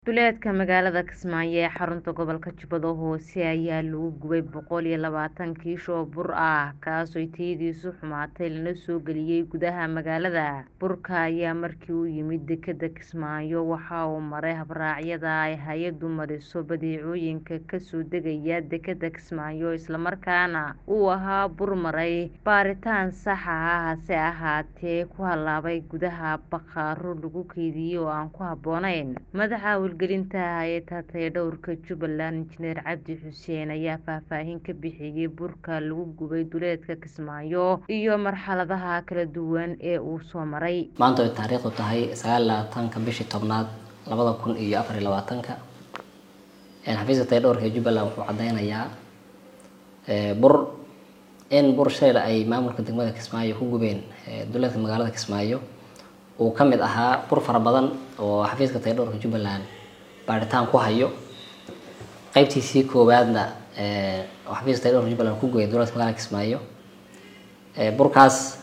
Duleedka magaalada Kismaayo ee xarunta gobolka Jubbada Hoose ayaa lagu gubay boqol iyo labaatan kiish oo bur ah kaasoo tayadiisu xumaatay lana soo geliyay gudaha magaalada. Burka ayaa markii uu yimid dekedda Kismaayo waxa uu maray habraacyada ay hay'addu mariso badeecooyinka ka soo degaya dekedda Kismaayo isla markaana uu ahaa bur maray baaritaan sax ah hase ahaatee ku halaabay gudaha bakhaarro lagu kaydiyay oo aan ku habboonayn. Madaxa hawlgelinta hay'adda tayadhawrka Jubbaland Injineer Cabdi Xuseen ayaa faahfaahin ka bixiyay burka lagu gubay duleedka Kismaayo iyo marxaladaha kala duwan ee uu soo maray. Maanta oo taariikhdu tahay sagaal iyo labaatanka bishii tobnaad labada kun iyo afar iyo labaatanka xafiiska tayadhawrka ee Jubbaland wuxuu cadeynayaa bur in bur shalay ay maamulka degmada Kismaayo ku gubeen duleedka magaalada Kismaayo uu ka mid ahaa bur fara badan oo xafiiska tayadhawrka Jubbaland baaritaan ku hayo qaybtiisii koowaadna oo xafiiska tayadhawrka Jubbaland ku gubay duleedka magaalada Kismaayo burkaas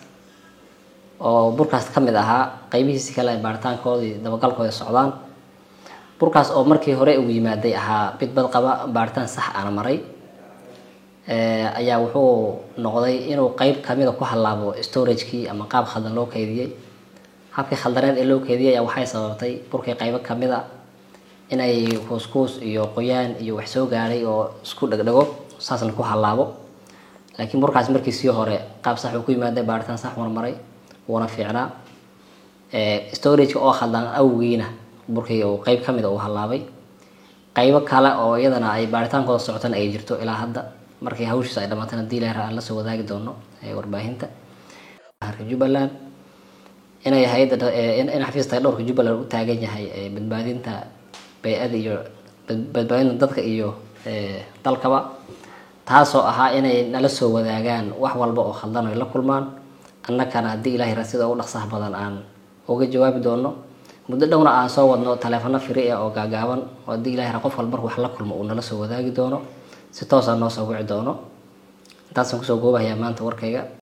oo burkaas ka mid ahaa qaybihiisi kale ay baaritaankoodii dabagalkooda socdaan burkaas oo markii hore ugu yimaaday ahaa mid bad qaba baaritaan sax ana maray ayaa wuxuu noqday inuu qayb kamida ku halaabo storagekii ama qaab khaldan loo kaydiyey habkii khaldaneed ee loo keydiyay ayaa waxay sababtay burkii qaybo kamid a inay kuuskuus iyo qoyaan iyo wax soo gaadhay oo isku dhegdhego saasna ku halaabo laakiin burkaas markiisii hore qaab sax uu ku yimaaday baaritaan sax una maray wuuna fiicnaa storageka oo khaldan awgiina burkii uu qayb kamid a uu halaabay qaybo kale oo iyadana ay baaritaankooda socotana ay jirto ilaa hadda markii hawshiisa ay dhamaatana hadii ilahay aan la soo wadaagi doono warbaahinta Jubbaland inay hay'adda in xafiiska tayadhawrka Jubbaland u taagan yahay badbaadinta bay'ada iyo badbaadinta dadka iyo dalkaba taasoo ahaa inay nala soo wadaagaan wax walba oo khaldan ay la kulmaan annagana haddii ilaahay ra sida ugu dhaqsaha badan aan uga jawaabi doono muddo dhowna aan soo wadno taleefano firi ah oo gaagaaban oo haddii ilaahay ra qof walba markuu wax la kulmo uu nala soo wadaagi doono si toos ah noo soo wici doono intaasaan kusoo goobahayaa maanta warkayga